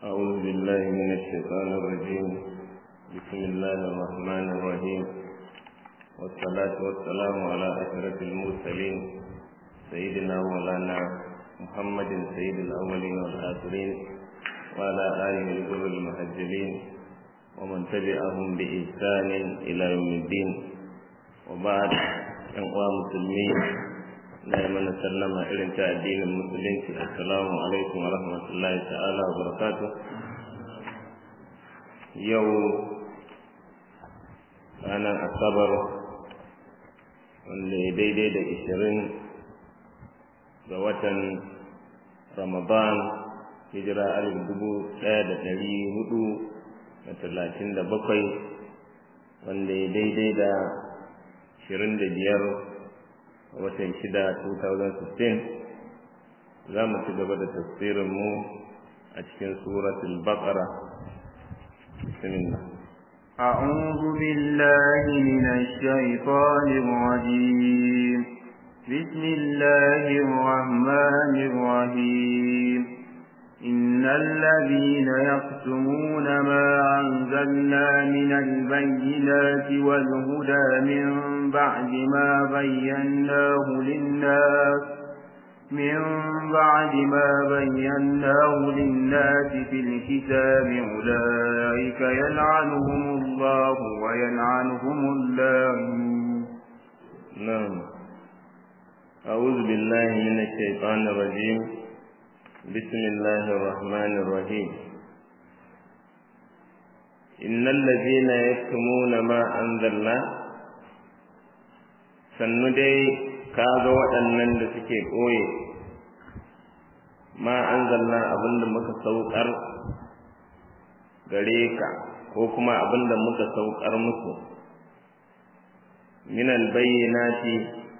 أعوذ بالله من الشيطان الرجيم بسم الله الرحمن الرحيم والصلاة والسلام على أشرف المرسلين سيدنا مولانا محمد سيد الأولين والآخرين وعلى آله الغر المهجلين ومن تبعهم بإحسان إلى يوم الدين وبعد أنواع مسلمين na yi mana sallama irin ta addinin musulunci assalamu alaikum wa rahmatullahi ta'ala wa barakatu yau ranar asabar wanda ya daidai da ishirin ga watan ramadan hijira alif dubu ɗaya da ɗari hudu da talatin da bakwai wanda ya daidai da ashirin da biyar watan shida 2016 za mu ci gaba da tafsirinmu a cikin suratul baqara bismillah أعوذ بالله من الشيطان الرجيم بسم الله الرحمن الرحيم إن الذين يكتمون ما أنزلنا من البينات والهدى من بعد ما بيناه للناس من بعد ما بيناه للناس في الكتاب أولئك يلعنهم الله ويلعنهم اللاعنون نعم أعوذ بالله من الشيطان الرجيم بسم الله الرحمن الرحيم إن الذين يكتمون ما أنزلنا sannu dai ka ga waɗannan da suke ɓoye ma an zalla abin da muka saukar gare ka ko kuma abin da muka saukar musu minal bayyanati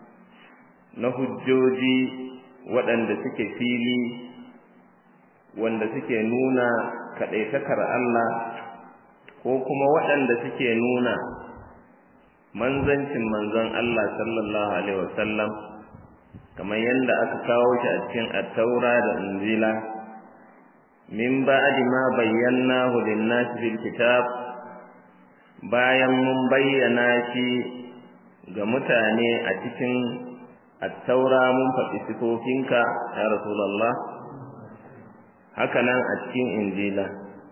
na hujjoji waɗanda suke fili wanda suke nuna kaɗaitakar Allah ko kuma waɗanda suke nuna manzancin manzon Allah sallallahu alaihi wasallam kamar yadda aka kawo shi a cikin attaura da injila min ba'di ma bayyanahu lin-nasi fil kitab bayan mun bayyana shi ga mutane a cikin attaura mun faɗi sifofinka ya rasulullah haka nan a cikin injila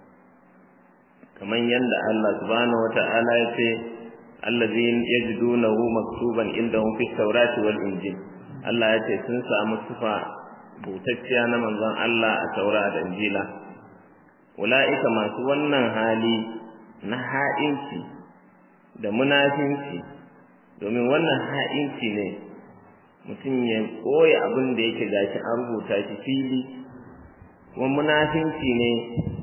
kamar yadda Allah subhanahu wata'ala ya ce allazi yajidunahu maktuban indahum fi tawrati wal injil Allah ya ce sun samu sifa butacciya na manzon Allah a taura da injila ula'ika masu wannan hali na ha'inci da munafinci domin wannan ha'inci ne mutum ya koya abin da yake gashi an rubuta shi fili kuma munafinci ne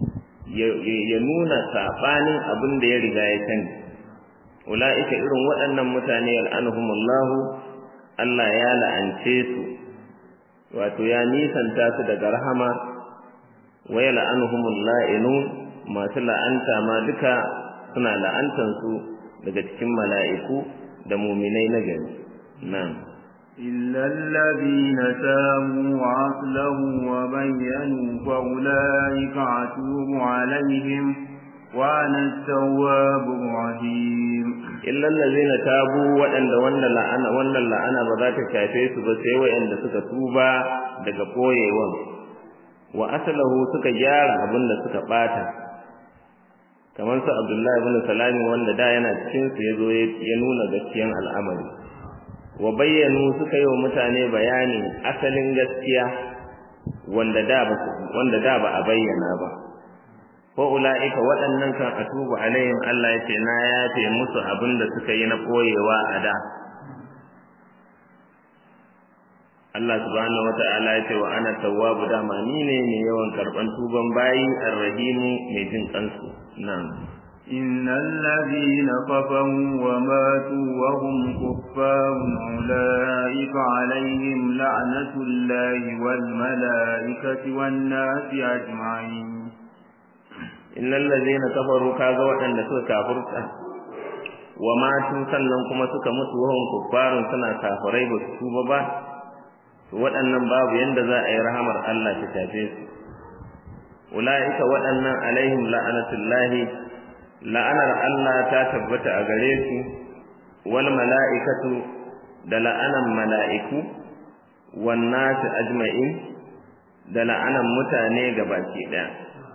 ya nuna saɓanin abin da ya riga ya sani ula'ika irin waɗannan mutane al'anuhumullahu Allah ya la'ance su wato ya nisanta su daga rahama wa ya la'anuhumul la'inun masu la'anta ma duka suna la'antan su daga cikin mala'iku da muminai na gari nan إلا الذين تابوا وأصلحوا وبينوا فأولئك أتوب عليهم وأنا التواب الرحيم إلا الذين تابوا وأن وأن لعنة وأن لعنة بذات كافيس بس وأن suka tuba daga koyewan wa asalahu suka gyara abin da suka bata kamar su Abdullahi ibn Salami wanda da yana cikin su yazo ya nuna gaskiyan al'amari wa bayyanu suka yi wa mutane bayanin asalin gaskiya wanda da ba wanda da ba a bayyana ba wa ula'ika waɗannan kan atubu alaihim Allah ya ce na yafe musu abin da suka yi na koyewa a da Allah subhanahu wata'ala ya ce wa ana tawwabu dama ni ne mai yawan karɓan tuban bayi arrahimu mai jin kansu nan إن الذين كفروا وماتوا وهم كفار أولئك عليهم لعنة الله والملائكة والناس أجمعين innal ladzina kafaru kaga waɗanda suka kafurta wa matu sannan kuma suka mutu wahum kuffarun suna kafirai ba su tuba ba to waɗannan babu yanda za a yi rahamar Allah ta tafe su ulaika waɗannan alaihim la'anatullahi la'anar Allah ta tabbata a gare su wal mala'ikatu da la'anan mala'iku wan nas ajma'in da la'anan mutane gabaki daya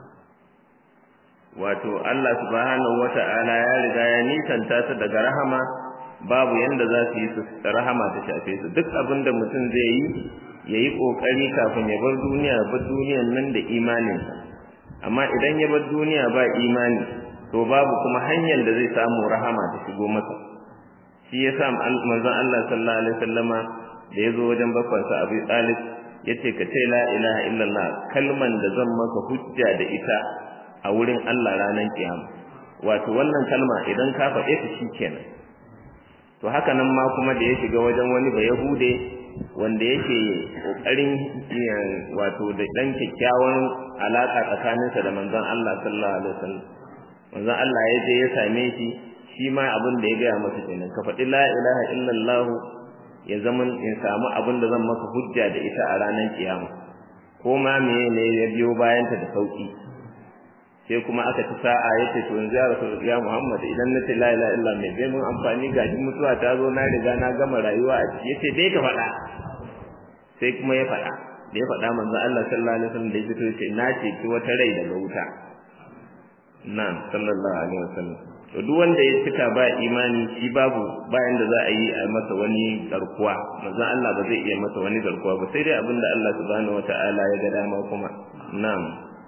wato Allah subhanahu wata'ala ya riga ya nisanta su daga rahama babu yanda za su yi su rahama ta shafe su duk abin da mutum zai yi ya yi ƙoƙari kafin ya bar duniya bar duniyan nan da imaninsa amma idan ya bar duniya ba imani to babu kuma hanyar da zai samu rahama ta shigo masa shi ya sa manzon Allah sallallahu alaihi wasallama da ya zo wajen bakwansa Abu Talib ya ce ka ce la ilaha illallah kalman da zan maka hujja da ita a wurin Allah ranar kiyama wato wannan kalma idan ka faɗe ta shikenan to haka nan ma kuma da ya shiga wajen wani ba yahude wanda yake kokarin wato da dan kyakkyawan alaka tsakaninsa da manzon Allah sallallahu alaihi wasallam manzon Allah ya je ya same shi shi ma abin da ya gaya masa kenan ka faɗi la ilaha illallah ya zama in samu abin da zan maka hujja da ita a ranar kiyama ko ma meye ne ya biyo bayan ta da sauki sai kuma aka ci sa'a yace to yanzu ya rasul ya Muhammad idan na ce la ilaha illa mai bai mun amfani ga shi mutuwa ta zo na riga na gama rayuwa a ciki yace dai ka faɗa sai kuma ya faɗa da ya faɗa manzo Allah sallallahu alaihi wasallam da ya fito yace na ce ki wata rai daga wuta na'am sallallahu alaihi wasallam to duk wanda ya cika ba imani shi babu bayan da za a yi a masa wani garkuwa manzo Allah ba zai iya masa wani garkuwa ba sai dai abinda Allah subhanahu wataala ya ga dama kuma na'am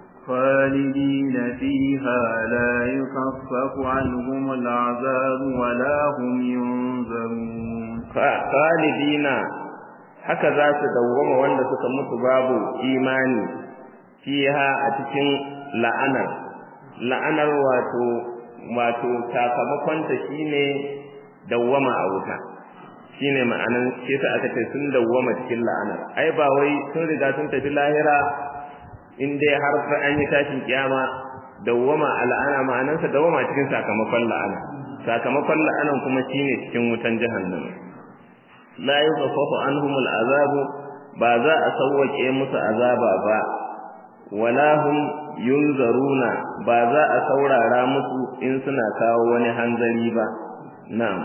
خالدين فيها لا يخفف عنهم العذاب ولا هم ينظرون خالدين haka za su dawwama wanda suka mutu babu imani fiha a cikin la'anar la'anar wato wato sakamakon ta shine dawwama a wuta shine ma'anan shi aka ce sun dawwama cikin la'anar ai ba wai sun riga sun tafi lahira in dai har fa an yi tashin kiyama dawwama al'ana ma'anarsa dawwama cikin sakamakon la'ana sakamakon la'anan kuma shine cikin wutan jahannama la yukhaffafu anhum al'azab ba za a sauwake musu azaba ba wala hum yunzaruna ba za a saurara musu in suna kawo wani hanzari ba na'am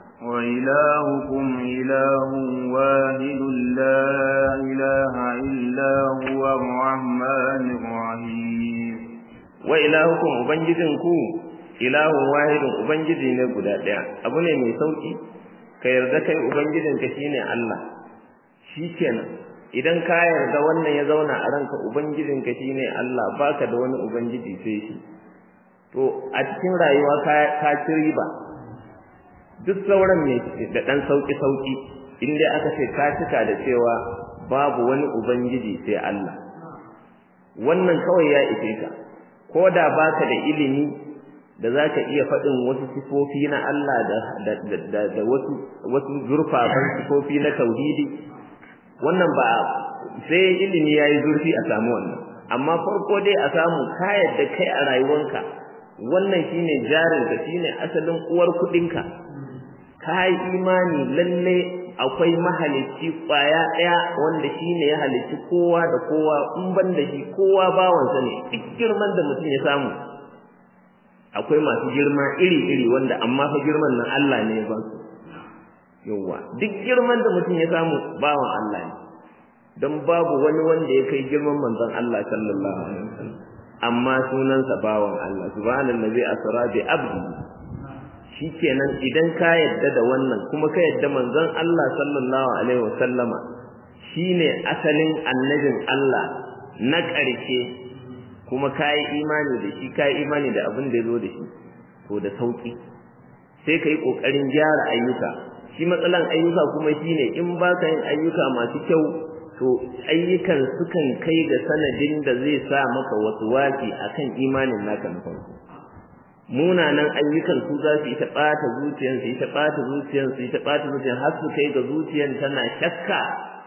وإلهكم إله واحد لا إله إلا هو الرحمن الرحيم وإلهكم أبنجدنكو إله واحد أبنجدي نقدا ديا أبو ne mai sauki ka yarda kai ubangijinka shine Allah shikenan idan ka yarda wannan ya zauna a ranka ubangijinka shine Allah baka da wani ubangiji sai shi to a cikin rayuwa ka ka ci riba duk sauran ne da dan sauki sauki inda aka ce ka cika da cewa babu wani ubangiji sai Allah wannan kawai ya ishe ka ko da baka da ilimi da zaka iya faɗin wasu sifofi na Allah da da da wasu wasu zurfafan sifofi na tauhidi wannan ba sai ilimi yayi zurfi a samu wannan amma farko dai a samu ka yadda kai a rayuwanka wannan shine jarinka shine asalin uwar kuɗinka ka yi imani lalle akwai mahalicci kwaya ɗaya wanda shi ne ya halicci kowa da kowa in ban da shi kowa bawansa ne duk girman da mutum ya samu akwai masu girma iri-iri wanda amma fa girman nan Allah ne ya ba su yawwa duk girman da mutum ya samu bawan Allah ne don babu wani wanda ya kai girman manzon Allah sallallahu alaihi wasallam amma sunansa bawan Allah subhanallazi asra bi abdi shikenan idan ka yadda da wannan kuma ka yadda manzon Allah sallallahu alaihi wasallama shine asalin annabin Allah na ƙarshe kuma kai imani da shi kai imani da abin da yazo da shi to da sauki sai kai kokarin gyara ayyuka shi matsalan ayyuka kuma shine in baka yin ayyuka masu kyau to ayyukan sukan kai ga sanadin da zai sa maka wasu waki akan imanin naka na farko munanan ayyukan su za su yi ta ɓata zuciyar su yi ta ɓata zuciyar su yi ta ɓata zuciyar har su kai ga zuciyar tana shakka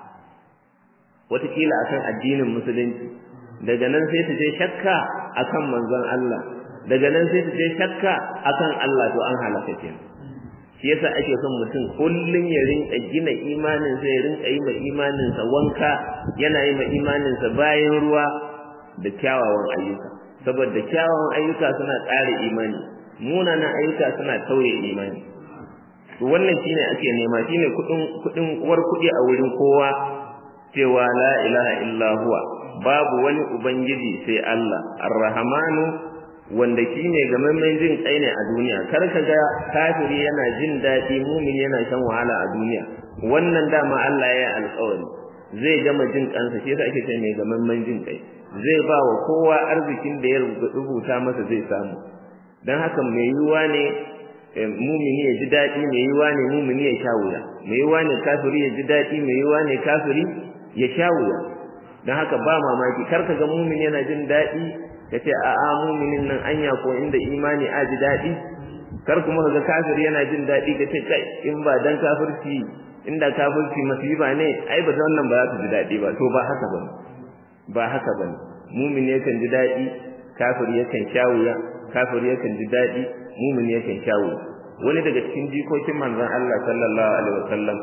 watakila akan addinin musulunci daga nan sai ta je shakka akan manzon Allah daga nan sai ta je shakka akan Allah to an halaka kenan shi yasa ake son mutum kullum ya rinka gina imanin sa ya rinka yi ma imanin sa wanka yana yi ma imanin sa bayan ruwa da kyawawan ayyuka saboda kyawawan ayyuka suna ƙara imani munanan ayyuka suna tauye imani to wannan shine ake nema shine kudin kudin uwar kudi a wurin kowa cewa la ilaha illa huwa babu wani ubangiji sai Allah arrahmanu wanda shine gamammen jin kai ne a duniya kar ka ga kafiri yana jin daɗi mumin yana shan wahala a duniya wannan dama Allah ya alƙawari zai gama jin kansa shi yasa ake ce mai gamammen jin kai zai ba wa kowa arzikin da ya rubuta masa zai samu dan haka mai yiwuwa ne mumini ya ji daɗi mai yiwuwa ne mumini ya sha wuya mai yiwuwa ne kafiri ya ji daɗi mai yiwuwa ne kafiri ya sha wuya dan haka ba mamaki kar ka ga mumini yana jin daɗi ka ce a'a muminin nan anya ko inda imani a ji daɗi kar kuma ka ga kafiri yana jin daɗi ka ce kai in ba dan kafirci inda kafirci masifa ne ai ba wannan ba za su ji daɗi ba to ba haka ba ba haka ba mumini yakan ji daɗi kafiri yakan sha wuya kafiri yakan ji daɗi mumini yakan sha wuya wani daga cikin jikokin manzon Allah sallallahu alaihi wasallam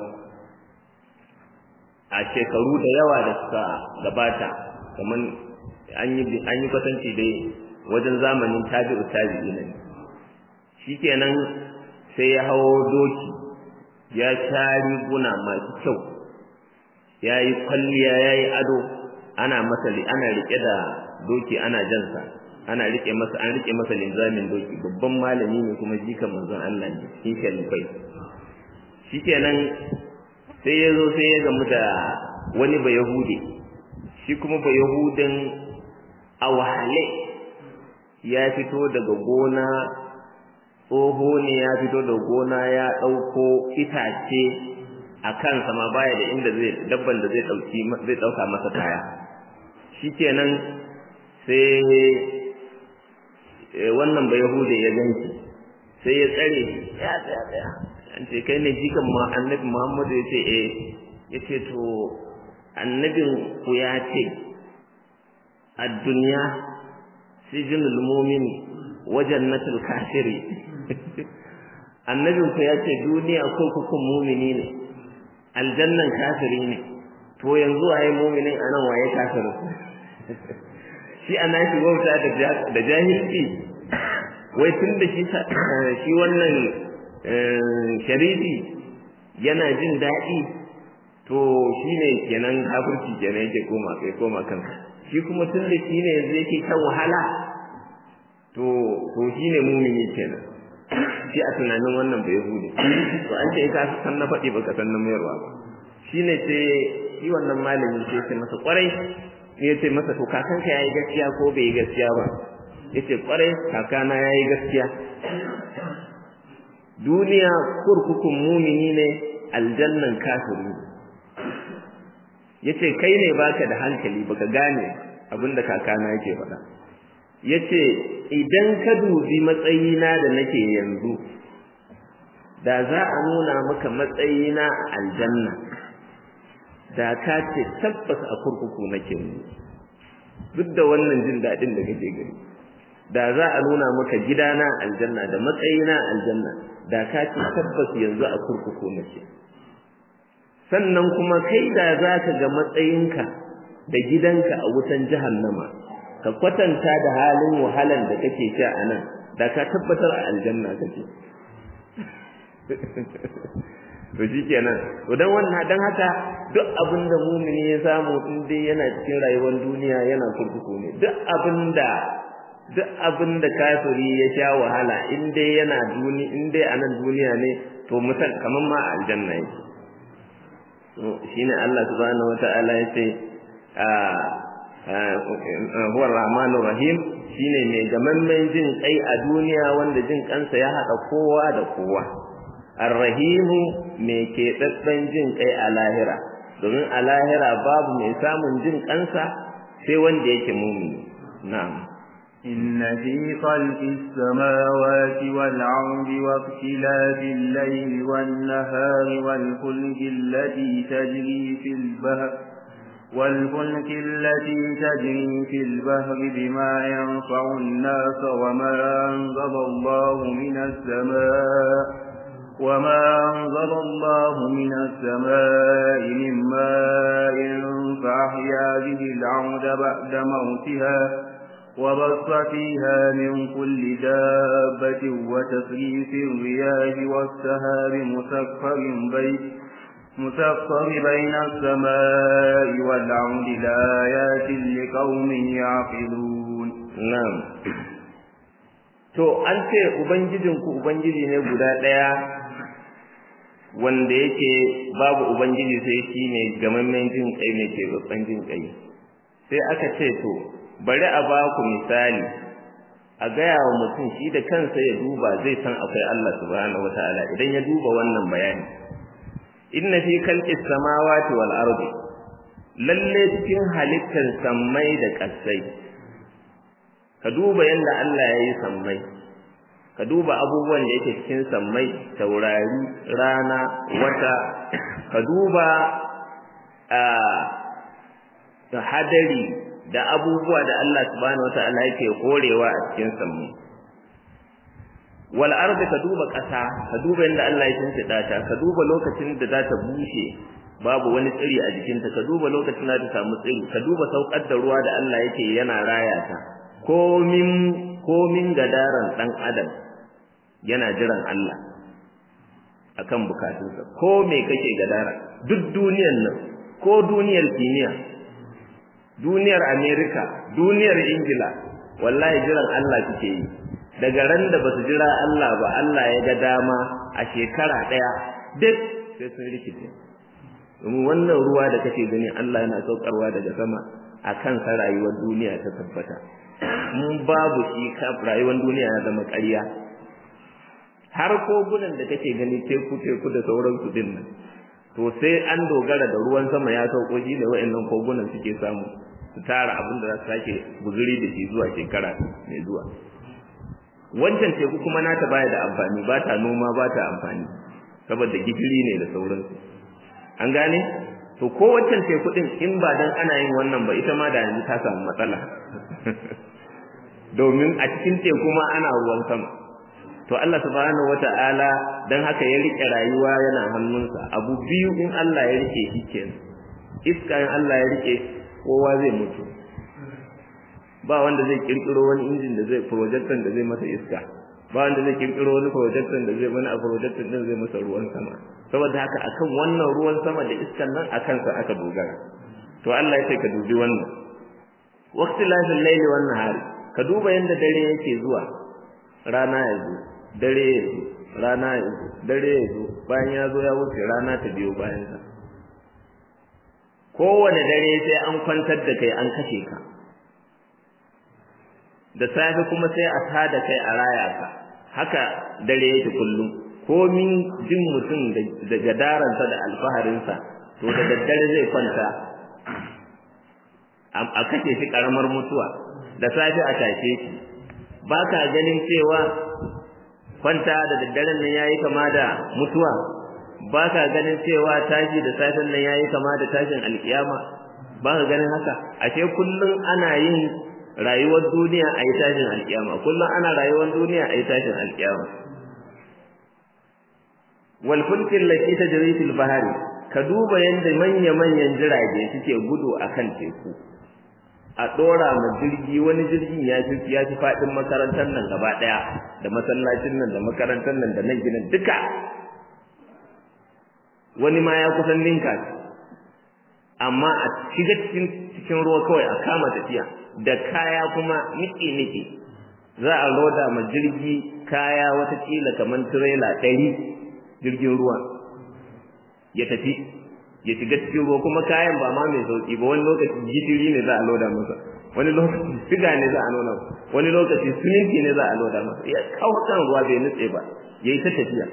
a shekaru da yawa da suka gabata kamar an yi an yi kwatanci dai wajen zamanin tabi'u tabi'i ne shikenan sai ya hawo doki ya sha riguna masu kyau ya yi kwalliya ya yi ado ana masa ana rike da doki ana jansa ana rike masa an rike masa linzamin doki babban malami ne kuma jikan manzon Allah ne cikin shalifai shikenan sai ya zo sai ya gamu da wani ba yahudi shi kuma ba yahudin a wahale ya fito daga gona tsoho ne ya fito da gona ya ɗauko itace a kansa ma baya da inda zai dabban da zai ɗauki zai ɗauka masa kaya shikenan sai wannan ba yahude ya ganki sai ya tsare ya tsaya tsaya an ce kai ne jikan ma annabi muhammadu ya ce eh ya ce to annabin ku ya ce a duniya sijinul mumini wajen natul kafiri annabin ku ya ce duniya ko kukun mumini ne aljannan kafiri ne to yanzu waye muminin anan waye kafirin shi ana shi wauta da jahilci wai tun da shi shi wannan sharifi yana jin daɗi to shi ne kenan kafirci kenan yake koma kai koma kansa shi kuma tun da shi ne yanzu yake kan wahala to to shi ne mumini kenan shi a tunanin wannan bai hude to an ce ka san na faɗi baka san na mayarwa ba shi ne ce shi wannan malamin sai ce masa kwarai ya ce masa to kakanka ya yi gaskiya ko bai yi gaskiya ba ya ce kwarai kakana ya yi gaskiya duniya kurkukun mumini ne aljannan kafiri ya ce kai ne baka da hankali baka gane abinda kakana yake faɗa ya ce idan ka dubi matsayina da nake yanzu da za a nuna maka matsayina a aljanna da ka ce tabbas a kurkuku nake mu duk da wannan jin daɗin da kake gani da za a nuna maka gidana aljanna da matsayina aljanna da ka ce tabbas yanzu a kurkuku nake sannan kuma kai da za ka ga matsayinka da gidanka a wutan jahannama ka kwatanta da halin wahalan da kake sha a nan da ka tabbatar a aljanna kake to shikenan to dan wannan dan haka duk abin da mumini ya samu in dai yana cikin rayuwar duniya yana kurkuku ne duk abin da duk abin da kafiri ya sha wahala in dai yana duni in dai anan duniya ne to mutan kaman ma aljanna yake to shine Allah subhanahu wataala yace huwa rahmanur rahim shine mai gamammen jin kai a duniya wanda jin kansa ya hada kowa da kowa arrahimu mai keɓaɓɓen jin kai a lahira domin a lahira babu mai samun jin kansa sai wanda yake mumini na'am إن في خلق السماوات والأرض واختلاف الليل والنهار والفلك التي تجري في البحر والفلك التي تجري في البحر بما ينفع الناس وما أنزل الله من السماء وما أنزل الله من السماء من ماء فأحيا به العود بعد موتها وبص فيها من كل دابة وتفريف الرياح والسهاب مسخر بين مسخر بين السماء والعود لآيات لقوم يعقلون نعم to an ce ubangijinku ubangiji ne guda ɗaya wanda yake babu ubangiji sai shi ne gamammen jin kai ne ke babban jin kai sai aka ce to bari a ba ku misali a gaya wa mutum shi da kansa ya duba zai san akwai Allah subhanahu wataala idan ya duba wannan bayani inna fi khalqis samawati wal ardi lalle cikin halittar sammai da ƙasai ka duba yadda Allah ya yi sammai ka duba abubuwan da yake cikin sammai taurari rana wata ka duba a hadari da abubuwa da Allah subhanahu wataala yake korewa a cikin sammai wal ardi ka duba ƙasa ka duba yadda Allah ya shimfiɗa ta ka duba lokacin da za ta bushe babu wani tsiri a jikinta ka duba lokacin da ta samu tsiri ka duba saukar da ruwa da Allah yake yana raya ta komin komin gadaran dan adam yana jiran Allah akan bukatunsa ko me kake gadara duk duniyar nan ko duniyar kimiyya duniyar America duniyar Ingila wallahi jiran Allah kike yi daga ran da basu jira Allah ba Allah ya ga dama a shekara daya duk sai sun rikice domin wannan ruwa da kake gani Allah yana saukarwa daga sama akan sa rayuwar duniya ta tabbata mun babu shi ka rayuwar duniya ya zama ƙarya har kogunan da kake gani teku teku da sauran su din nan to sai an dogara da ruwan sama ya sauko shi da wa'annan kogunan suke samu su tara abin da za su sake guzuri da shi zuwa shekara mai zuwa wancan teku kuma nata baya da amfani ba ta noma ba ta amfani saboda gishiri ne da sauransu an gane to ko wancan teku din in ba dan ana yin wannan ba ita ma da yanzu ta samu matsala domin a cikin teku ma ana ruwan sama to Allah subhanahu wata'ala dan haka ya rike rayuwa yana hannunsa abu biyu in Allah ya rike shi kenan iska in Allah ya rike kowa zai mutu ba wanda zai kirkiro wani injin da zai projector da zai masa iska ba wanda zai kirkiro wani projector da zai wani a projector din zai masa ruwan sama saboda haka akan wannan ruwan sama da iskan nan akan sa aka dogara to Allah ya ce ka dubi wannan waqtilafil layli wan nahari ka duba yanda dare yake zuwa rana ya zo dare ya zo rana ya zo dare ya zo bayan ya zo ya wuce rana ta biyo bayan sa kowane dare sai an kwantar da kai an kashe ka da safe kuma sai a tada kai a raya ka haka dare yake kullum komin jin mutum da gadaransa da alfaharinsa to da daddare zai kwanta a kashe shi karamar mutuwa da safe a tashe shi ba ka ganin cewa kwanta da daddaren nan yayi kama da mutuwa ba ka ganin cewa tashi da safen nan yayi kama da tashin alkiyama ba ka ganin haka ashe kullum ana yin rayuwar duniya a yi tashin alkiyama kullum ana rayuwar duniya a yi tashin alkiyama wal fulkin lati tajri fil bahari ka duba yanda manya manyan jirage suke gudu akan teku a dora ma jirgi wani jirgin ya fi ya fi fadin makarantar nan gaba daya da masallacin nan da makarantar nan da nan gidan duka wani ma ya kusan linka amma a shiga cikin cikin ruwa kawai a kama tafiya da kaya kuma niki niki za a loda ma jirgi kaya wata kila kamar tirela ɗari jirgin ruwa ya tafi ya shiga cikin ruwa kuma kayan ba ma mai sauki ba wani lokaci gidiri ne za a loda masa wani lokaci siga ne za a nuna wani lokaci siminti ne za a loda masa ya kawo kan ruwa bai nutse ba ya yi ta tafiya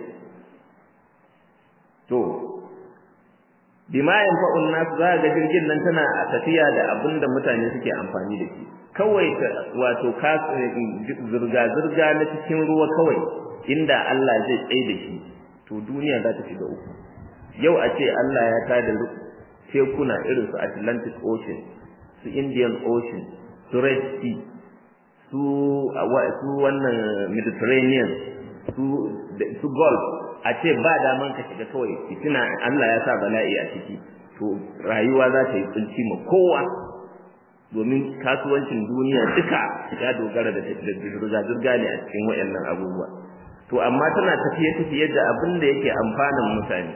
to bima yanfa'un nas za ga jirgin nan tana a tafiya da abin da mutane suke amfani da shi kawai wato ka zurga zurga na cikin ruwa kawai inda Allah zai tsaye da shi to duniya za ta shiga uku yau a ce Allah ya tada tekuna irin su Atlantic Ocean su Indian Ocean su Red Sea su su wannan Mediterranean su su Gulf a ce ba daman ka shiga kawai fitina Allah ya sa bala'i a ciki to rayuwa za ta yi tsinci ma kowa domin kasuwancin duniya duka ya dogara da zirga-zirga ne a cikin waɗannan abubuwa to amma tana tafiye-tafiye da abin da yake amfanin mutane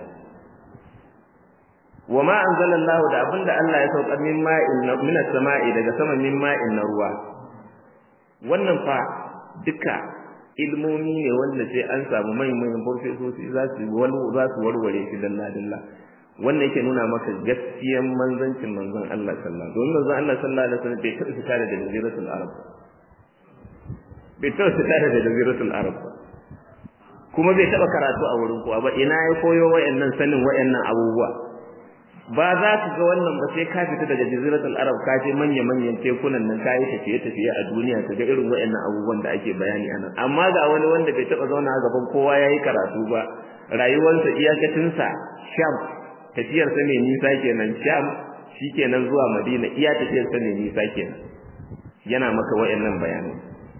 wa ma anzalallahu da abin da Allah ya saukar min ma'in min as-sama'i daga sama min ma'in na ruwa wannan fa duka ilmomi ne wanda sai an samu manyan farfesoci za su za su warware shi dalla dalla wannan yake nuna maka gaskiyan manzancin manzon Allah sallallahu alaihi wasallam don manzon Allah sallallahu alaihi wasallam bai taɓa fita daga jaziratul arab bai taɓa fita daga jaziratul arab kuma bai taɓa karatu a wurin kowa ba ina ya koyo wayannan sanin wayannan abubuwa ba za ka ga wannan ba sai ka fita daga jaziratul arab ka je manya manyan tekunan nan ka yi tafiye tafiye a duniya ka ga irin wayannan abubuwan da ake bayani anan amma ga wani wanda bai taɓa zauna a gaban kowa yayi karatu ba rayuwarsa iyakacinsa sham tafiyar sa mai nisa kenan sham shikenan zuwa madina iya tafiyar sa mai nisa kenan yana maka wayannan bayanai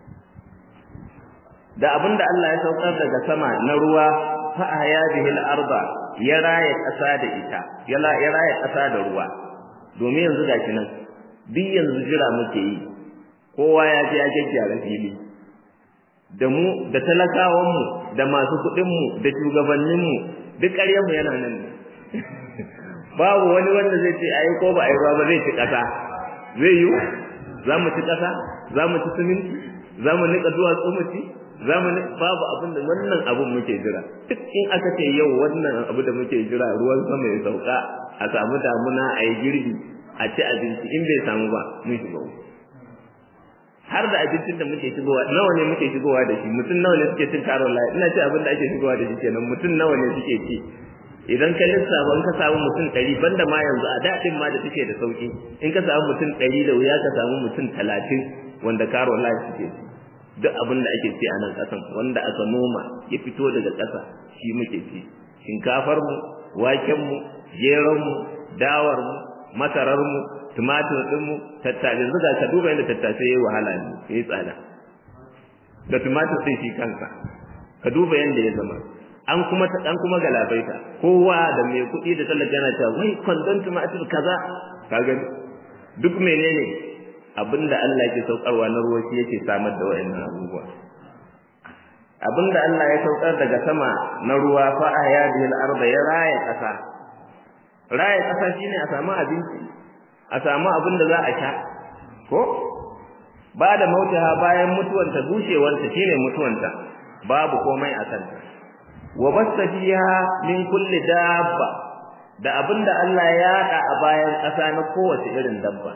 da abinda Allah ya saukar daga sama na ruwa fa ahya bihi al-arda ya raya kasa da ita ya raya kasa da ruwa domin yanzu gashi nan duk yanzu jira muke yi kowa ya je ya gyara fili da mu da talakawan mu da masu kuɗin mu da shugabannin mu duk ƙaryar mu yana nan babu wani wanda zai ce ayi ko ba ayi ba zai ci ƙasa zai yi za mu ci ƙasa za mu ci siminti za mu niƙa duwatsu mu ci za mu babu abin da wannan abin muke jira duk in aka ce yau wannan abu da muke jira ruwan sama ya sauka a samu damuna a yi girbi a ci abinci in bai samu ba mun shiga har da abincin da muke shigowa nawa ne muke shigowa da shi mutum nawa ne suke cin karon layi ina ce abin da ake shigowa da shi kenan mutum nawa ne suke ci idan ka lissafa in ka samu mutum ɗari banda ma yanzu a daɗin ma da suke da sauƙi in ka samu mutum ɗari da wuya ka samu mutum talatin wanda karon layi suke ci duk abin da ake ci a nan ƙasan wanda aka noma ya fito daga ƙasa shi muke ci shinkafar mu waken mu geron mu dawar mu masarar mu tumatir din mu tattasai zuga ka duba yadda tattasai yayi wahala ne yayi tsada da tumatir sai shi kanka ka duba yadda ya zama an kuma an kuma galabaita kowa da mai kuɗi da talaka yana cewa wai kwandon tumatir kaza ka gani duk menene abinda Allah yake saukarwa na ruwa shi yake samar da wayannan abubuwa abinda Allah ya saukar daga sama na ruwa fa ayadil arda ya raya kasa raya kasa shine a samu abinci a samu abin da za a sha ko ba da mautaha bayan mutuwanta bushewanta shine mutuwanta babu komai a kanta wa basta fiha min kulli dabba da abinda Allah ya yada a bayan kasa na kowace irin dabba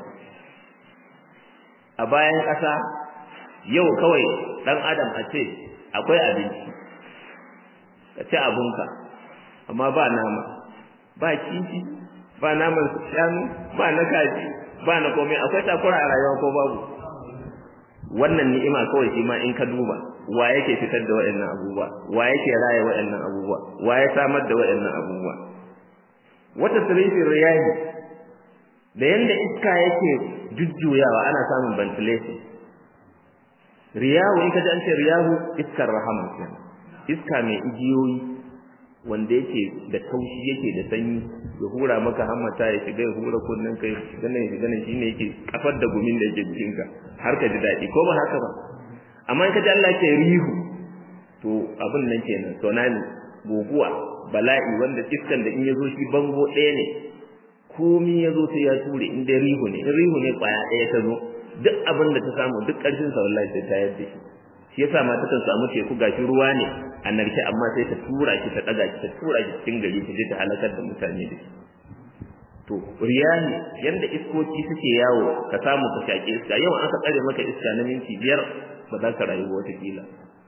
a bayan ƙasa yau kawai ɗan adam a ce akwai abinci ka ci abinka amma ba nama ba kifi ba naman shanu ba na kaji ba na komai akwai takura a rayuwa ko babu wannan ni'ima kawai shi ma in ka duba wa yake fitar da waɗannan abubuwa wa yake raye waɗannan abubuwa wa ya samar da waɗannan abubuwa wata sirrin riyahi da yanda iska yake jujjuyawa ana samun ventilation riyahu in ka ji an ce riyahu iskar rahama kenan iska mai igiyoyi wanda yake da taushi yake da sanyi ya hura maka hammata ya shiga ya hura kunnen kai ganin ya ganin shine yake kafar da gumin da yake jikinka har ka ji daɗi ko ba haka ba amma in ka ji Allah ke rihu to abin nan kenan tsunami guguwa bala'i wanda iskan da in ya zo shi bango ɗaya ne komi ya zo sai ya ture in dai rihu ne in rihu ne kwaya ɗaya ta zo duk abin da ta samu duk ƙarfin sa wallahi sai ta yadda shi shi yasa ma takan samu teku gashi ruwa ne a narke amma sai ta tura shi ta ɗaga shi ta tura shi cikin gari ta je ta halakar da mutane da shi to riyani yanda iskoki suke yawo ka samu ka shaƙe iska yau aka tsare maka iska na minti biyar ba za ka rayu wata kila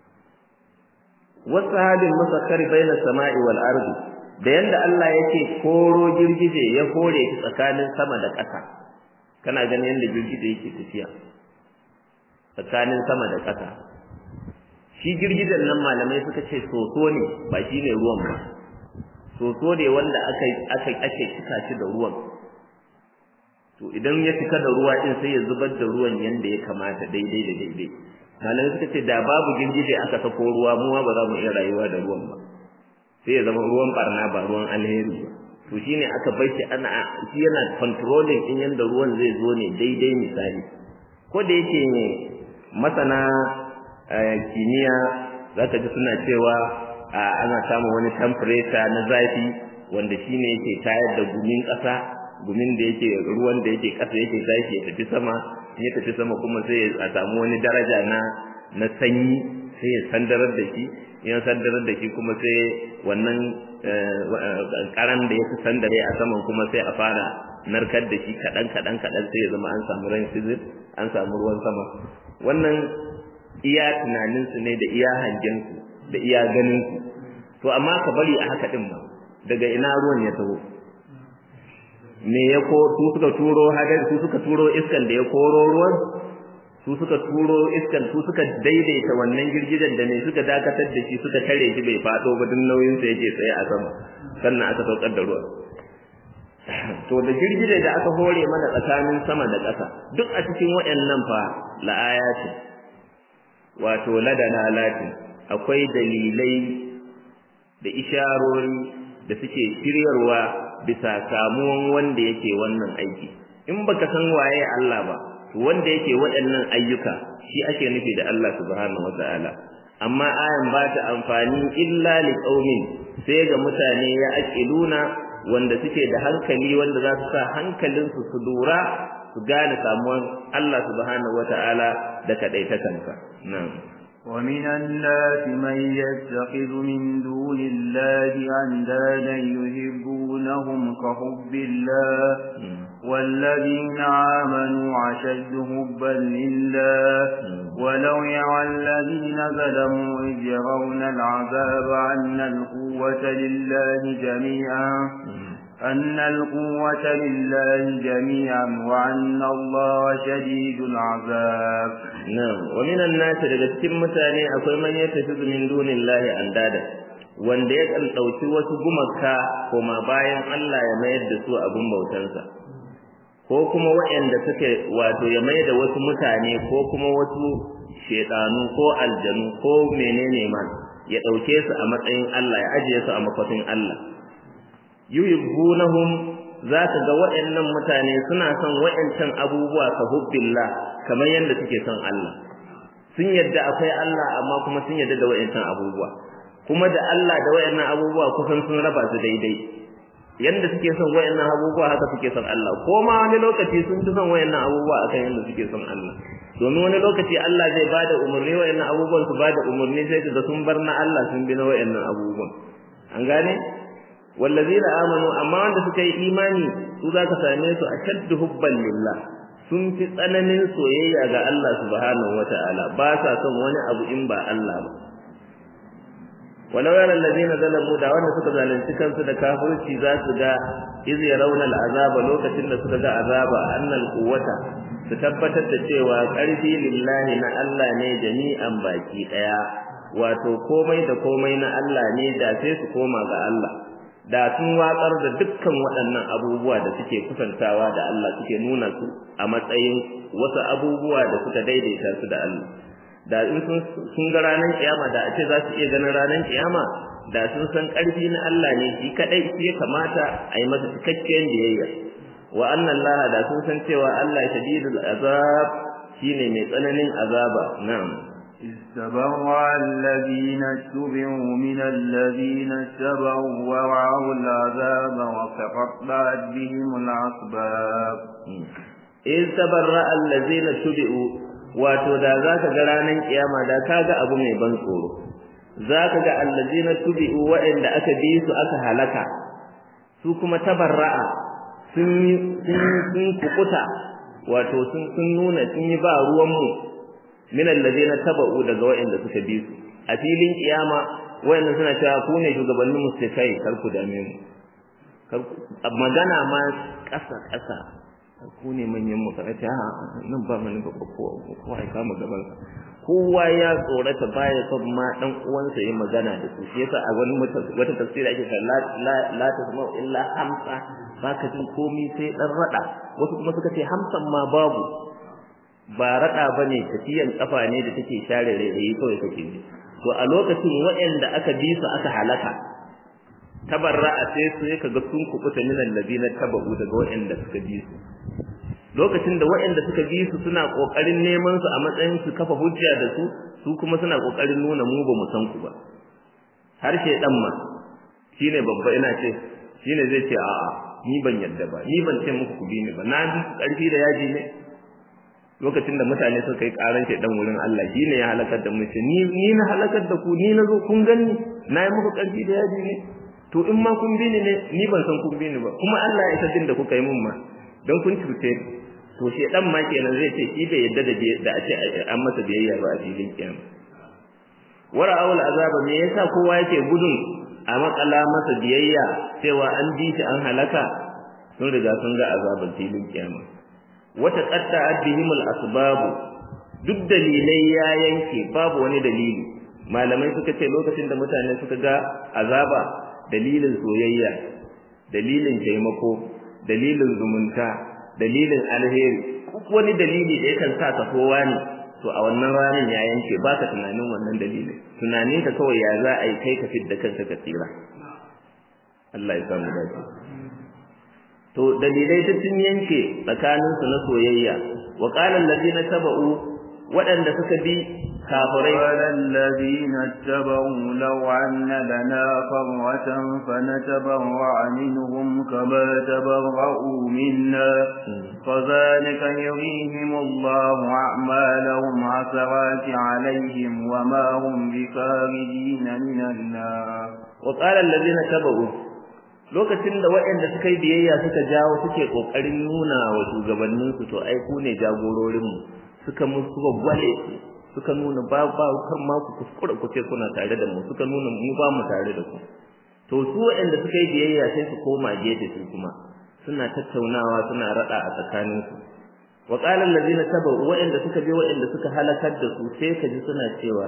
wasu halin musakkari bainas sama'i wal ardi da yanda Allah yake koro girgije ya kore ki tsakanin sama da ƙasa kana ganin yanda girgije yake tafiya tsakanin sama da ƙasa shi girgijen nan malamai suka ce soso ne ba shi ne ruwan ba soso ne wanda aka aka ake cika shi da ruwan to idan ya cika da ruwa din sai ya zubar da ruwan yanda ya kamata daidai da daidai malamai suka ce da babu girgije aka sako ruwa mu ma ba za mu iya rayuwa da ruwan ba sai ya zama ruwan barna ba ruwan alheri ba to shine aka bar shi ana shi yana controlling din yanda ruwan zai zo ne daidai misali ko da yake masana kimiyya zaka ji suna cewa ana samun wani temperature na zafi wanda shine yake tayar da gumin ƙasa gumin da yake ruwan da yake ƙasa yake tashi ya tafi sama ya tafi sama kuma sai a samu wani daraja na na sanyi sai ya sandarar da shi ya sandarar da shi kuma sai wannan karan da ya fi sandare a saman kuma sai a fara narkar da shi kaɗan kaɗan kaɗan sai ya zama an samu ran fizir an samu ruwan sama wannan iya tunaninsu ne da iya hangensu da iya ganinsu to amma ka bari a haka ɗin ba daga ina ruwan ya taho me ya ko su suka turo hadari su suka turo iskan da ya koro ruwan su suka turo iskan su suka daidaita wannan girgijen da ne suka dakatar da shi suka tare shi bai fado ba duk nauyin sa yake tsaye a sama sannan aka saukar da ruwan to da girgije da aka hore mana tsakanin sama da ƙasa duk a cikin waɗannan fa la'ayati wato ladana latin akwai dalilai da isharori da suke shiryarwa bisa samuwan wanda yake wannan aiki in baka san waye Allah ba to wanda yake waɗannan ayyuka shi ake nufi da Allah subhanahu wataala amma ayan ba ta amfani illa liqaumin sai ga mutane ya aqiluna wanda suke da hankali wanda za su sa hankalinsu su lura su gane samuwan Allah subhanahu wataala da kadaitakansa na'am ومن الناس من يتخذ من دون الله أندادا يحبونهم كحب الله والذين آمنوا أشد حبا لله ولو يرى الذين ظلموا إذ يرون العذاب أن القوة لله جميعا أن القوة لله جميعا وأن الله شديد العذاب نعم ومن الناس daga cikin mutane akwai man yattakhidhu min dunillahi andada wanda ya kan dauki wasu gumaka koma bayan Allah ya mayar da su abun bautansa ko kuma waɗanda suke wato ya mayar da wasu mutane ko kuma wasu shedanu ko aljanu ko menene ma ya dauke su a matsayin Allah ya ajiye su a makwatin Allah yuhibbunahum zaka ga waɗannan mutane suna son waɗancan abubuwa ka hubbillah kamar yadda suke son Allah sun yadda akwai Allah amma kuma sun yadda da waɗancan abubuwa kuma da Allah da waɗannan abubuwa kusan sun raba su daidai yanda suke son waɗannan abubuwa haka suke son Allah ko ma wani lokaci sun fi son waɗannan abubuwa akan yanda suke son Allah domin wani lokaci Allah zai bada umarni waɗannan abubuwan su bada umarni sai da sun bar na Allah sun bi na waɗannan abubuwan an gane wallazina amanu amma wanda suka yi imani su zaka same su ashaddu hubban lillah sun fi tsananin soyayya ga Allah subhanahu wataala ba sa son wani abu in ba Allah ba walau yara allazina zalamu da wanda suka zalunci kansu da kafirci za su ga iz yarawna al'azaba lokacin da suka ga azaba annal quwwata su tabbatar da cewa ƙarfi lillahi na Allah ne jami'an baki daya wato komai da komai na Allah ne da sai su koma ga Allah da sun watsar da dukkan waɗannan abubuwa da suke kusantawa da Allah suke nuna su a matsayin wasu abubuwa da suka daidaita su da Allah da in sun ga ranar kiyama da a ce za su iya ganin ranar kiyama da sun san ƙarfi na Allah ne shi kadai shi ya kamata a yi masa cikakken biyayya wa annan laha da sun san cewa Allah shadidul azab shine mai tsananin azaba na'am استبرأ الذين اتبعوا من الذين اتبعوا ورعوا العذاب وتقطعت بهم الأسباب استبرأ الذين اتبعوا wato da zaka ga ranar kiyama da kaga abu mai ban tsoro zaka ga allazina tubi'u wa'anda aka bi su aka halaka su kuma tabarra'a sun sun kukuta wato sun sun nuna sun yi ba ruwan mu min allazina taba'u daga wa'anda suka bi su a filin kiyama wa'anda suna cewa ku ne shugabannin musulmai kar ku dame mu magana ma ƙasa ƙasa ku ne manyan mu kana ce ha nan ba mani babba ko ko ai kama gaban sa kowa ya tsorata baya son ma dan uwansa yi magana da su shi yasa a wani wata tafsiri ake cewa la la la tasma'u illa hamsa baka jin komai sai dan rada wasu kuma suka ce hamsan ma babu ba rada bane tafiyan kafa ne da take share rairayi kawai kake ji to a lokacin waɗanda aka bi su aka halaka tabarra'a sai su ya kaga sun kubuta min allazina tabu daga waɗanda suka bi su lokacin da waɗanda suka bi su suna kokarin neman su a matsayin su kafa hujja da su su kuma suna kokarin nuna mu ba mu san ku ba harshe dan ma shine babba ina ce shine zai ce a'a ni ban yadda ba ni ban ce muku ku bi ni ba na bi karfi da yaji ne lokacin da mutane suka yi karan dan wurin Allah shine ya halakar da mu ni ni na halakar da ku ni na zo kun ganni na yi muku karfi da yaji ne to in ma kun bi ni ne ni ban san kun bi ni ba kuma Allah ya isa din da kuka yi mun ma don kun cuce to shedan ma kenan zai ce shi bai yadda da da a ce an masa biyayya ba a filin kiyama wara awul azaba me yasa kowa yake gudun a makala masa biyayya cewa an bi shi an halaka sun riga sun ga azaban filin kiyama wata qatta addihimul asbabu duk dalilai ya yanke babu wani dalili malamai suka ce lokacin da mutane suka ga azaba dalilin soyayya dalilin taimako dalilin zumunta dalilin alheri wani dalili da yakan sa ka kowa ne to a wannan ranar ya yanke ba ka tunanin wannan dalilin tunanin ka kawai ya za a yi kai ka fidda kanka ka tsira Allah ya samu dace to dalilai duk sun yanke tsakanin su na soyayya wa qala allazina taba'u waɗanda suka bi kafirai قال الذين اتبعوا لو أن لنا فرة فنتبرع منهم كما تبرؤوا منا فذلك يريهم الله أعمالهم عثرات عليهم وما هم بخارجين من النار وقال الذين اتبعوا lokacin da waɗanda suka yi biyayya suka jawo suke ƙoƙarin nuna wa shugabanninsu to ai ku ne jagororinmu suka musu suka gwale suka nuna ba ba kan ma ku kuskura ku ce kuna tare da mu suka nuna mu ba mu tare da ku to su waɗanda suka yi biyayya sai su koma gefe su kuma suna tattaunawa suna rada a tsakanin su wa qala allazina tabu waɗanda suka bi waɗanda suka halakar da su sai ka ji suna cewa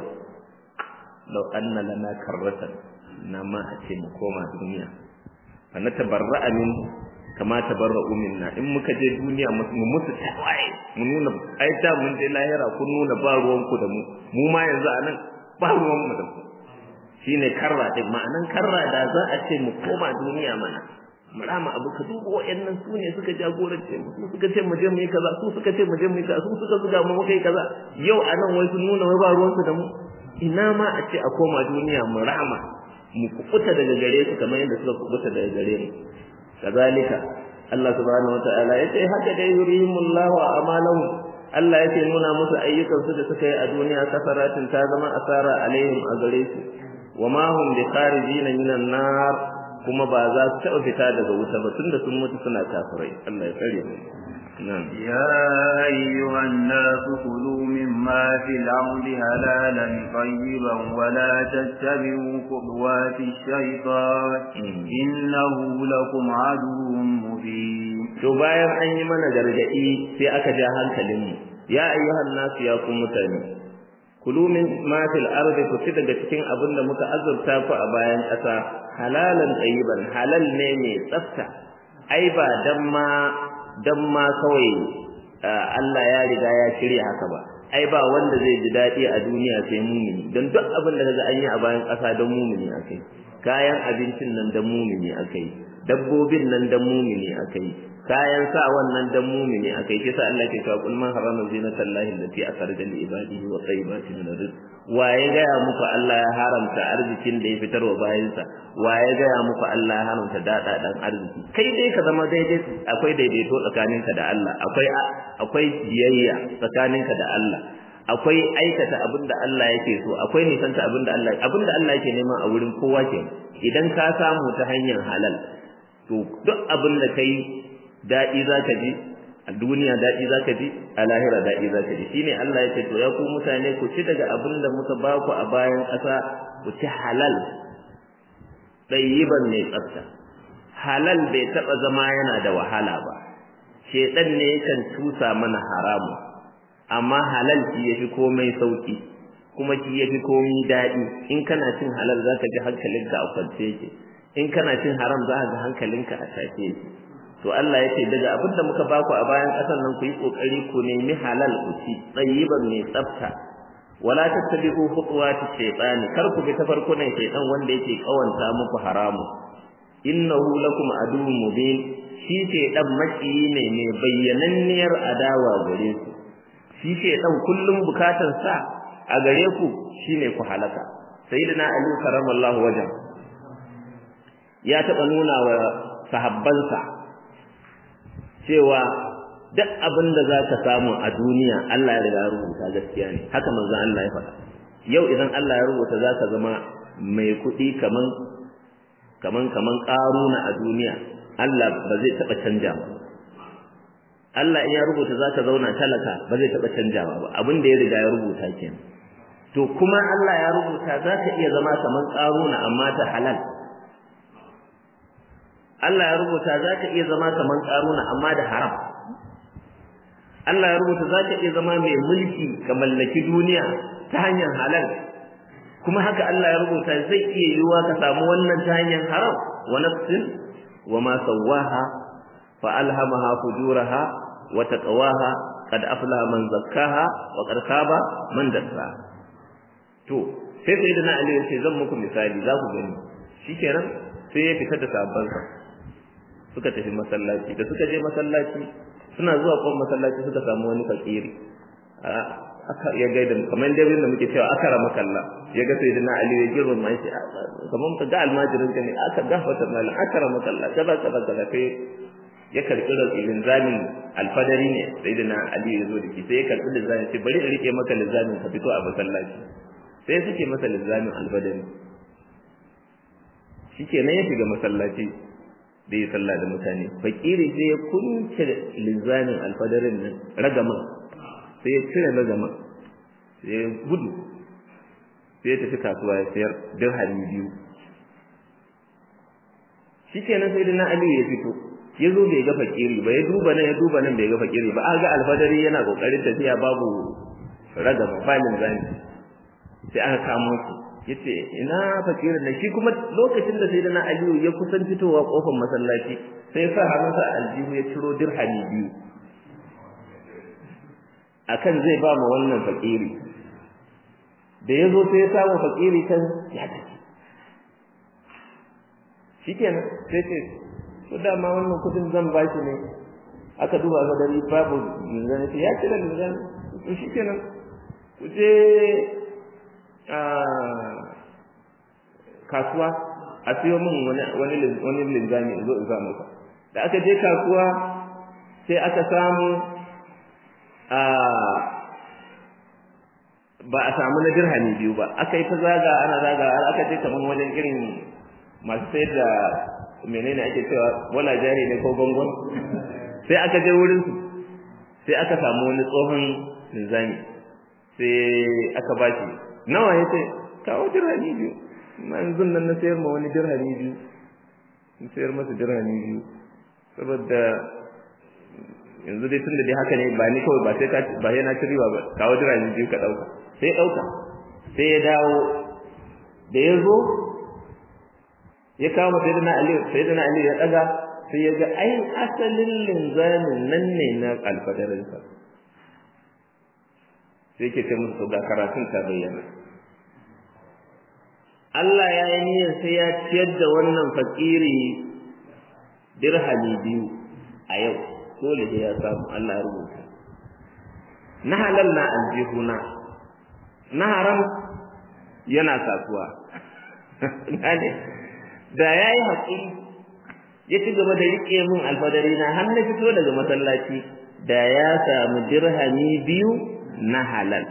law anna lana karratan na ma a ce mu koma duniya fa natabarra'a min kama tabarra'u minna in muka je duniya mu musu tawaye mu nuna ai da mun je lahira kun nuna ba ruwan ku da mu mu ma yanzu anan ba ruwan mu da ku shine karra din ma'anan karra da za a ce mu koma duniya mana mu rama abu ka duba wayannan su ne suka jagorance mu su suka ce mu je mu yi kaza su suka ce mu je mu yi kaza su suka zuga mu muka yi kaza yau anan wai sun nuna wai ba ruwan su da mu ina ma a ce a koma duniya mu rama mu kubuta daga gare su kamar yadda suka kubuta daga gare mu kazalika Allah subhanahu wataala yace haka dai yurihimullahu a'malahum Allah yake nuna musu ayyukan su da suka yi a duniya kasaratin ta zama asara alaihim a gare su wama hum bi kharijina minan nar kuma ba za su taɓa fita daga wuta ba tunda sun mutu suna kafirai Allah ya tsare mu نعم يا أيها الناس كلوا مما في الأرض هلالا طيبا ولا تتبعوا خطوات الشيطان إنه لكم عدو مبين to bayan an yi mana gargaɗi sai aka ja hankalinmu ya ayyuhan nasu ya ku mutane kulu min ma fil ardi ku ci daga cikin abin da muka azurta ku a bayan ƙasa halalan tayyiban halal ne mai tsafta ai ba dan ma dan ma kawai Allah ya riga ya shirya haka ba ai ba wanda zai ji daɗi a duniya sai mumini don duk abin da kaga an yi a bayan ƙasa don mumini akai kayan abincin nan don mumini akai dabbobin nan don mumini akai kayan sa wannan dan mumini akai kisa Allah ke cewa kul man harama zinatallahi allati akhraja li ibadihi wa tayyibati min rizq waye ga ya muku Allah ya haramta arzikin da ya fitar wa bayansa waye ga ya muku Allah ya haramta dada dan arziki kai dai ka zama daidai akwai daidaito tsakaninka da Allah akwai akwai biyayya tsakaninka da Allah akwai aikata abinda Allah yake so akwai nisanta abinda Allah abinda Allah yake nema a wurin kowa ke idan ka samu ta hanyar halal to duk abinda kai daɗi za ka ji a duniya daɗi za ka ji a lahira daɗi za ka ji shine Allah ya ce to ya ku mutane ku ci daga abin da muka ba ku a bayan ƙasa ku ci halal ɗayyiban mai tsafta halal bai taɓa zama yana da wahala ba shedan ne yakan tusa mana haramu amma halal shi yafi komai sauki kuma shi yafi komai daɗi in kana cin halal zaka ji hankalinka a kwance yake in kana cin haram za ka ga hankalinka a tashe yake to Allah ya ce daga abin da muka baku a bayan ƙasar nan ku yi ƙoƙari ku nemi halal ku ci tsayiban mai tsafta wala tattabi'u khutuwati shaytani kar ku bi tafarkunan shaytan wanda yake kawanta muku haramu innahu lakum aduwwun mubin shi ce dan makiyi ne mai bayyananniyar adawa gare ku shi ce dan kullum bukatan sa a gare ku shine ku halaka sayyidina ali karamallahu wajen ya taba nuna wa sahabbansa cewa duk abin da za ka samu a duniya Allah ya riga ya rubuta gaskiya ne haka manzon Allah ya faɗa yau idan Allah ya rubuta za ka zama mai kuɗi kaman kaman kaman ƙaruna a duniya Allah ba zai taɓa canja ba Allah in ya rubuta za ka zauna talaka ba zai taɓa canjawa ba abin da ya riga ya rubuta kenan to kuma Allah ya rubuta za ka iya zama kaman ƙaruna amma ta halal Allah ya rubuta za ka iya zama kaman ƙaruna amma da haram Allah ya rubuta za ka iya zama mai mulki ka mallaki duniya ta hanyar halal kuma haka Allah ya rubuta zai iya yiwuwa ka samu wannan ta hanyar haram wa nafsin wa ma sawwaha fa alhamaha fujuraha wa taqwaha qad aflaha man zakkaha wa qad khaba man dassaha to sai sai na Ali ya ce zan muku misali za ku gani shikenan sai ya fita da sabansa suka tafi masallaci da suka je masallaci suna zuwa kwan masallaci suka samu wani fakiri aka ya gaida kamar dai da muke cewa akara makalla ya ga sai dana ali ya girma mai shi kamar ka ga almajirin ka ne aka gafata mal akara makalla kaza kaza kaza kai ya karbi rasulin zamin alfadari ne sai dana ali ya zo da shi sai ya karbi lizamin sai bari in rike maka lizamin ka fito a masallaci sai suke masa lizamin alfadari shikenan ya shiga masallaci da ya sallah da mutane fakiri sai ya kunce lizamin alfadarin nan ragaman sai ya cire ragaman sai ya gudu sai ya tafi kasuwa ya sayar dirhami biyu shikenan sai dana ali ya fito ya zo bai ga fakiri ba ya duba nan ya duba nan bai ga fakiri ba a ga alfadari yana kokarin tafiya babu ragama ba linzami sai aka kamo shi yace ina fakirin nan shi kuma lokacin da sayyidina aliyu ya kusan fitowa kofar masallaci sai sa hannunsa aljihu ya ciro dirhami biyu akan zai ba mu wannan fakiri da yazo sai ya samu fakiri kan ya tafi shikenan sai ce to dama wannan kudin zan ba shi ne aka duba ga dari babu linzan ya cire linzan to shikenan ku je kasuwa a siyo min wani wani wani linzami in zo in sa maka da aka je kasuwa sai aka samu a ba a samu na dirhami biyu ba aka yi ta zaga ana zaga har aka je kaman wajen irin masu sayar da menene ake cewa wala jari ne ko gongon sai aka je wurin su sai aka samu wani tsohon linzami sai aka ba shi nawa ya ce kawo dirhami biyu amma yanzu nan na sayar ma wani dirhami biyu in sayar masa dirhami biyu saboda yanzu dai tunda dai haka ne ba ni kawai ba sai ka ba sai na ci riba ba kawo dirhami biyu ka dauka sai ya dauka sai ya dawo da ya zo ya kawo masa sayyidina Ali sayyidina Ali ya daga sai ya ga ai asalin linzamin nan ne na alfadarinsa sai ke ce musu ga karatun ta bayyana Allah ya yi niyyar sai ya ciyar da wannan fakiri dirhami biyu a yau dole da ya samu Allah ya rubuta na halal na aljihuna na haram yana kasuwa gane da ya yi haƙuri ya ci gaba da riƙe min alfadari na har na fito daga masallaci da ya samu dirhami biyu na halal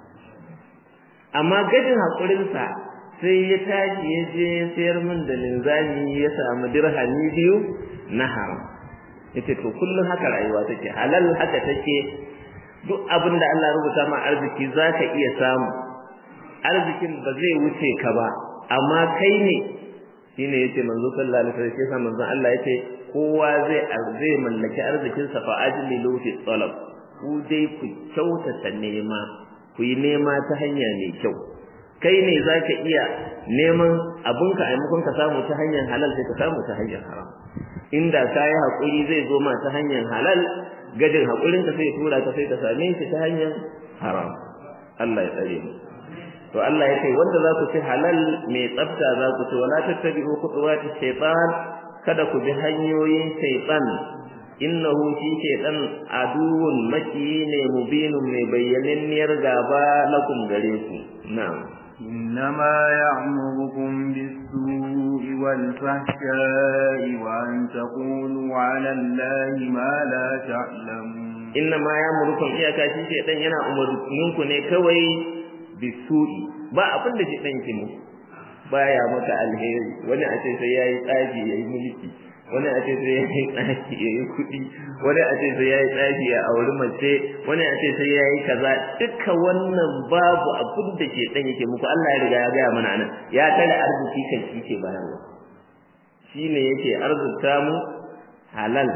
amma gajin haƙurinsa sai ya tashi ya je sayar min da linzami ya samu dirhami biyu na haram yace to kullum haka rayuwa take halal haka take duk abin da Allah rubuta ma arziki zaka iya samu arzikin ba zai wuce ka ba amma kai ne shine yace manzo sallallahu alaihi wasallam sai manzo Allah yace kowa zai zai mallaki arzikin sa fa ajlilu fi talab ku dai ku kyautata nema ku yi nema ta hanya mai kyau kai ne zaka iya neman abinka a maimakon ka samu ta hanyar halal sai ka samu ta hanyar haram inda ka yi haƙuri zai zo ma ta hanyar halal gadin haƙurin ka sai ya tura ka sai ka same shi ta hanyar haram Allah ya tsare mu to Allah ya ce wanda za ku ci halal mai tsafta za ku ci wala tattabi'u khutuwati shaytan kada ku bi hanyoyin shaytan innahu shi shaytan aduwwun maki ne mubinun mai bayyananniyar gaba lakum gare ku na'am إنما يعمركم بالسوء والفحشاء وأن تقولوا على الله ما لا تعلمون إنما يعمركم إياكا شي شيطان yana umurninku ne kawai bisu'i ba abin da shaitan yake muku baya maka alheri wani a ce sai yayi tsafi yayi mulki wani a ce sai yayi tsafi yayi kuɗi wani a ce sai yayi tsafi ya auri mace wani a ce sai yayi kaza duka wannan babu abin da shaitan yake muku Allah ya riga ya gaya mana nan ya tare arziki kan shi ke bayarwa shine yake arzuta mu halal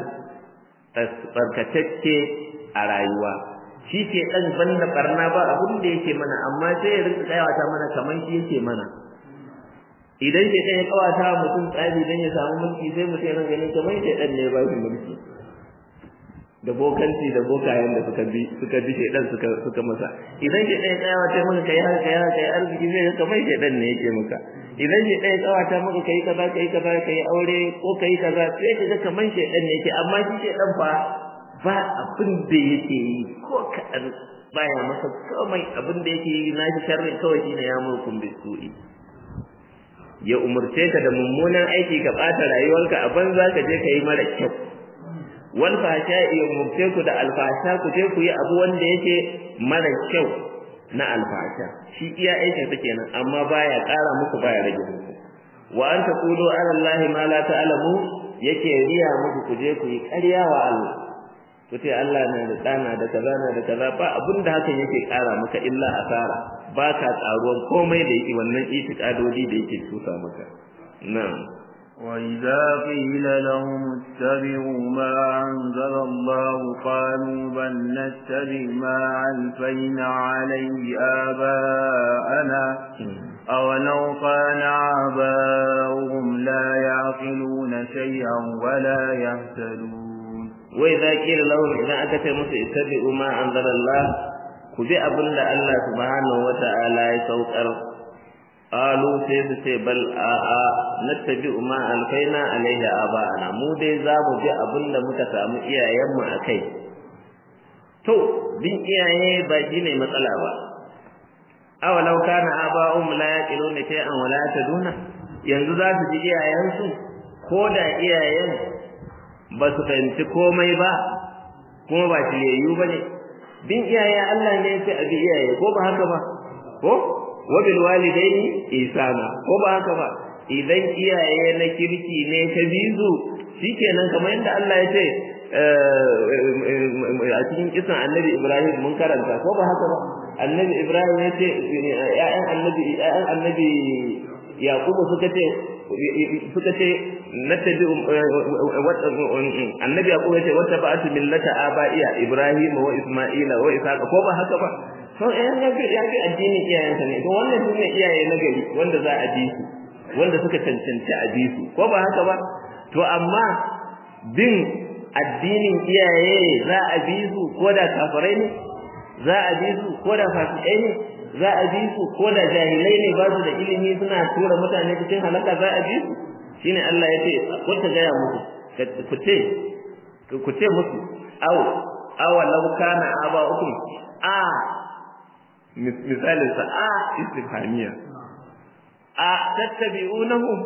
tsarkatacce a rayuwa shi ke dan banda barna ba abin da yake mana amma sai ya rinka kayawata mana kaman shi yake mana idan ke dan ya kawata mutum tsari dan ya samu mulki sai mutum ya ganin kaman shi dan ne ba shi mulki da bokanci da bokayen da suka bi suka bi shedan suka suka masa idan ke dan ya kawata maka kai haka kai haka kai arziki zai kaman shedan ne yake maka idan shi ɗaya kawata maka kai kaza kai kaza kai aure ko kai kaza sai ka ga kaman shedan ne yake amma shi shedan fa ba abin da yake yi ko kaɗan baya masa komai abin da yake yi na shi sharri kawai shine ya murkun bisu'i ya umurce ka da mummunan aiki ka ɓata rayuwarka a banza ka je ka yi mara kyau wal fasha ya umurce ku da alfasha ku je ku yi abu wanda yake mara kyau na alfasha shi iya aikin sa kenan amma baya ƙara muku baya rage muku wa an taqulu ala allahi ma la ta'lamu yake riya muku ku je ku yi ƙarya wa Allah ku ce Allah na da ɗana da kaza na da kaza ba abin da hakan yake ƙara maka illa asara ba ka ƙaruwan komai da yake wannan itikadodi da yake tusa maka na'am وإذا قيل لهم اتبعوا ما أنزل الله قالوا بل نتبع ما ألفينا عليه آباءنا أولو كان آباؤهم لا يعقلون شيئا ولا يهتدون وإذا قيل لهم إذا أتت musu ittabi'u ma anzala Allah ku bi abin da Allah subhanahu wata'ala ya saukar qalu sai su ce bal a a nattabi'u ma alfaina alaihi aba'ana mu dai za mu bi abin da muka samu iyayenmu a kai to bin iyaye ba shi ne matsala ba awalau kana aba'um la yaqiluna shay'an wa la yataduna yanzu za su ji iyayensu ko da iyayen ba su fahimci komai ba kuma ba shiryayyu ba ne bin iyaye Allah ne sai a bi iyaye ko ba haka ba ko wa bil walidaini ihsana ko ba haka ba idan iyaye na kirki ne ka bizu shikenan kamar yadda Allah ya ce a cikin kisan annabi Ibrahim mun karanta ko ba haka ba annabi Ibrahim ya ce ƴaƴan annabi ƴaƴan annabi Yakubu suka ce suka ce nattabi annabi yaqub yace wata ba'atu millata aba'iya ibrahim wa isma'ila wa ishaqa ko ba haka ba to eh ya ga ya ga addinin iyayensa ne to wannan sune iyaye na gari wanda za a bi su wanda suka cancanci a bi su ko ba haka ba to amma bin addinin iyaye za a bi su ko da kafirai ne za a bi su ko da fasikai ne za a bi su ko da jahilai ne ba su da ilimi suna tura mutane cikin halaka za a bi su shine Allah ya ce ko ta gaya musu ku ce ku ce musu aw aw law kana aba'ukum a misalin sa a istifhamiya a tattabi'unahum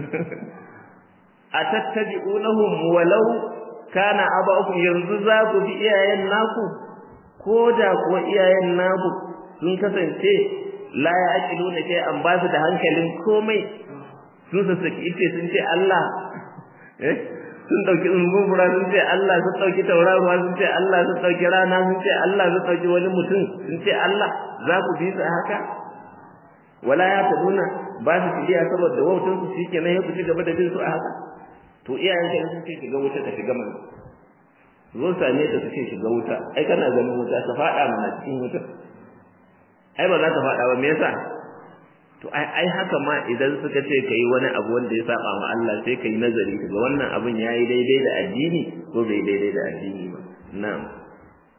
a tattabi'unahum walau kana aba'ukum yanzu za ku bi iyayen naku ko da kuwa iyayen naku sun kasance la ya aqilu ne sai an ba su da hankalin komai sun sassaki ice sun ce Allah eh sun dauki umbura sun ce Allah sun dauki tauraruwa sun ce Allah sun dauki rana sun ce Allah sun dauki wani mutum sun ce Allah za ku bi su haka wala ya taduna ba su tidiya saboda wautan su shi kenan ya ku ci gaba da bin su a haka to iyayen ka sun ce shiga wuta ka shiga mana zo same ta su ce shiga wuta ai kana ganin wuta ka fada mana cikin wuta ai ba za ka fada ba me yasa to ai ai haka ma idan suka ce kai wani abu wanda ya saba wa Allah sai kai nazari kaga wannan abun yayi daidai da addini ko bai daidai da addini ba na'am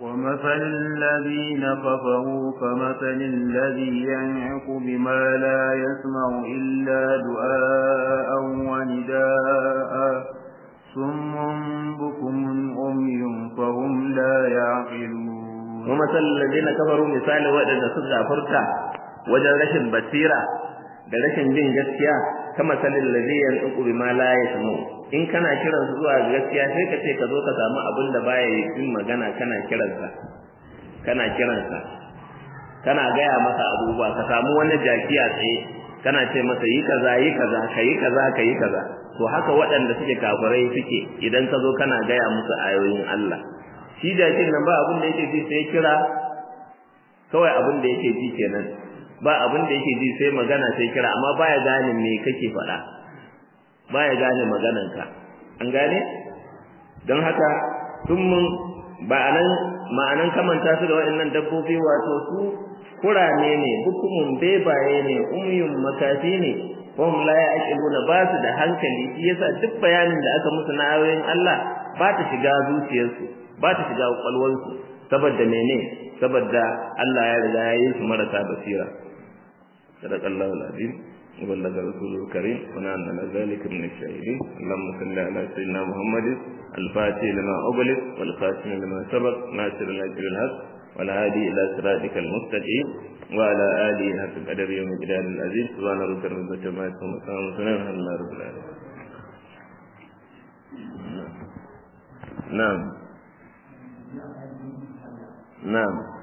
ومثل الذين كفروا كمثل الذي ينعق بما لا يسمع إلا دعاء ونداء صم بكم أمي فهم لا يعقلون ومثل الذين كفروا مثال وعدد سد فرتا وجد رشد بصيرة da rashin jin gaskiya kama salin ladhi yanqu bima la yasmu in kana kiran su zuwa gaskiya sai ka ce ka zo ka samu abin da baya yin magana kana kiransa kana kiransa kana gaya masa abubuwa ka samu wani jaki a tsaye kana ce masa yi kaza yi kaza kayi kaza kayi kaza to haka waɗanda suke kafirai suke idan ka zo kana gaya musu ayoyin Allah shi jakin nan ba abin da yake ji sai kira kawai abin da yake ji kenan ba abin da yake ji sai magana sai kira amma baya gane me kake faɗa baya gane maganarka an gane don haka tun mun ba anan ma'anan kamanta su da waɗannan dabbobi wato su kurame ne bukumun bebaye ne umyun makafi ne wahum la ya'qiluna ba su da hankali shi yasa duk bayanin da aka musu na ayoyin Allah ba ta shiga zuciyarsu ba ta shiga kwalwansu saboda mene saboda Allah ya riga ya yi su marasa basira صدق الله العظيم وبلغ رسوله الكريم ونحن على ذلك من الشاهدين اللهم صل على سيدنا محمد الفاتح لما أغلق والخاتم لما سبق ناصر الأجر الحق والهادي إلى صراطك المستقيم وعلى آله حق القدر يوم الجلال العزيز سبحان ربك رب العزة عما يصفون وسلام على الله رب العالمين نعم نعم